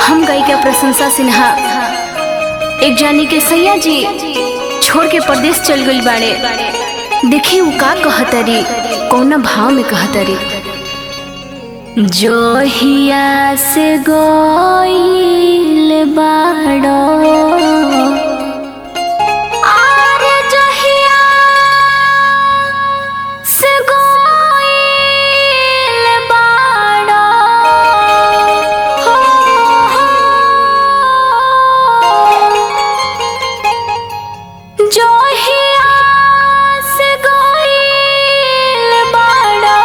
हम गायिका प्रशंसा सिन्हा एक जानी के सैया जी छोड़ के परदेश चल गई बाड़े देखी उ का कहतरी कौना भाव में कहतरी जोहिया से गईल बाड़ो आरे जोहिया से गईल बाड़ो हो, हो। जोहिया से गईल बाड़ो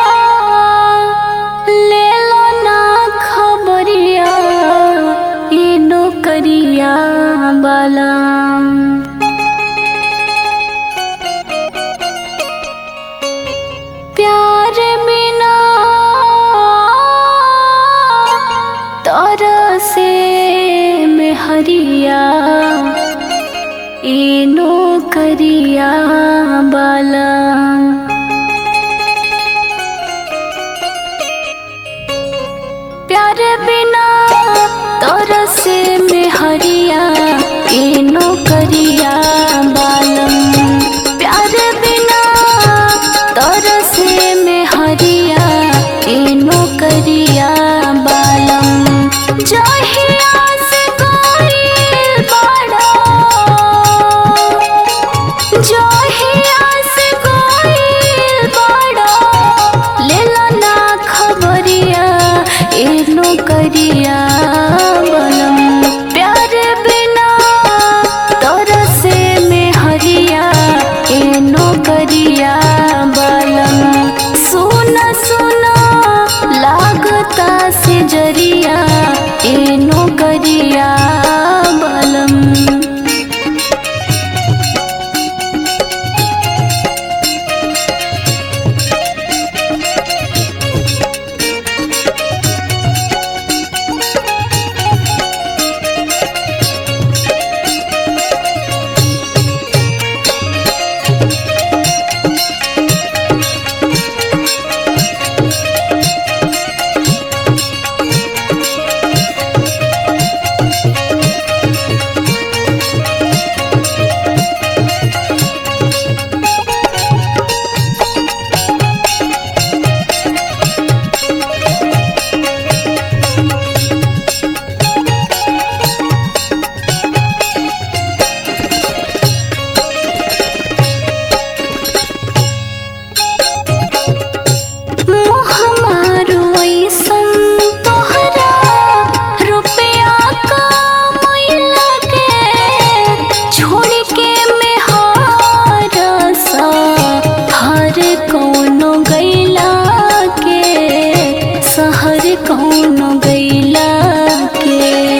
ले लो ना खबरिया ई नौकरिया वाला प्यार बिना तोरा से में हरिया ई नौकरिया वाला प्यार बिना तोरा से में हरिया ई नौकरिया बालम प्यार बिना तोरा से में हरिया ई नौकरिया बालम जहिया से गइल बाड़ा जहिया से गइल बाड़ा लेला ना खबरिया ए नौकरिया बनम प्यार बिना तोरा से में हरिया ए नौकरिया बलम सुन सुन लागता से जरिया ए नौकरिया बलम मोह मारो ऐसन तोहरा रुपया कमैला के छोड़ के मेहर सा हर कौनो गैला के शहर कौनो गैला के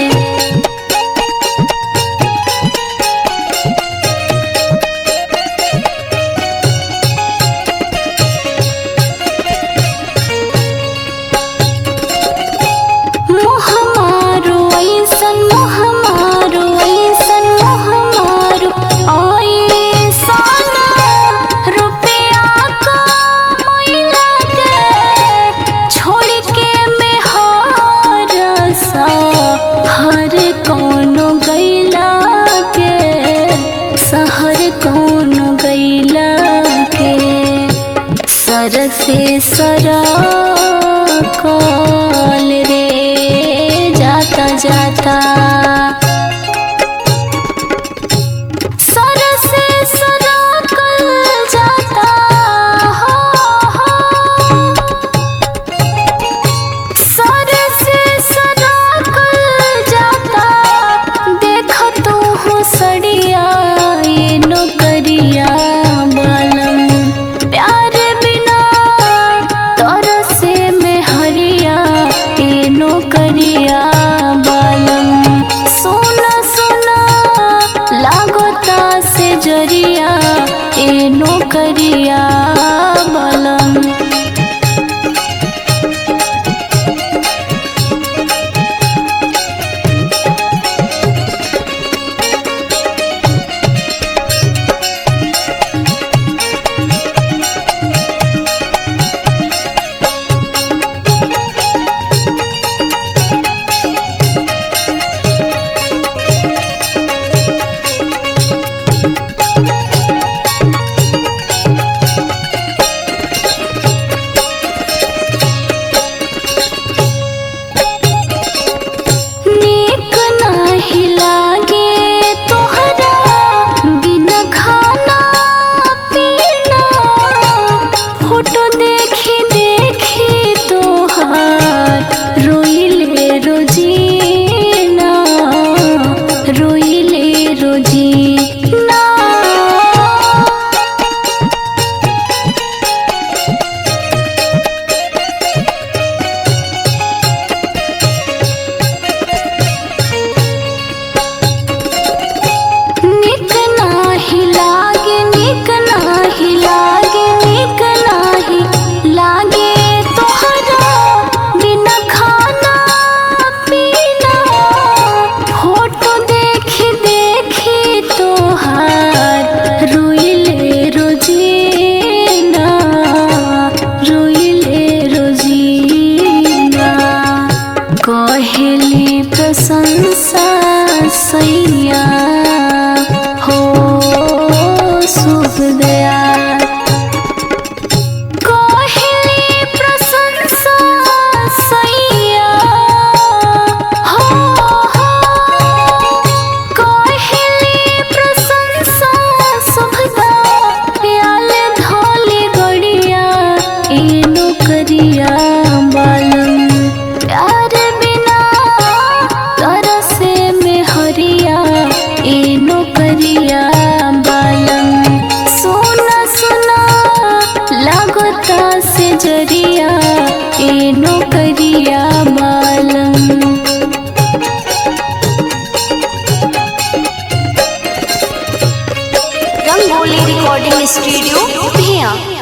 मोह मारो ऐसन मोह मारो ऐसन मोह मारो ऐसन रुपया कमैला के छोड़ के मेहर सा हर कौनो गैला के शहर कौनो गैला के सर से सरा कॉल रे जाता जाता सर से सरा कल जाता हो, हो। सर से सरा कल जाता देख तू हो सड़िया ये नौकरिया बालम प्यार बिना तोरा से में हरिया ये नौकरिया बालम सोना सोना लागोता से जरिया ये नौकरिया बालम शुभ दया कहले प्रशंसा सैया हो हो कहले प्रशंसा शुभ दयाल धोले गड़िया एनो करिया बालम प्यार बिना तरसे में हरिया एनो करिया बालम सोना सोना लागता से जरिया एनो करिया बालम रंगोली रिकॉर्डिंग स्टूडियो भिया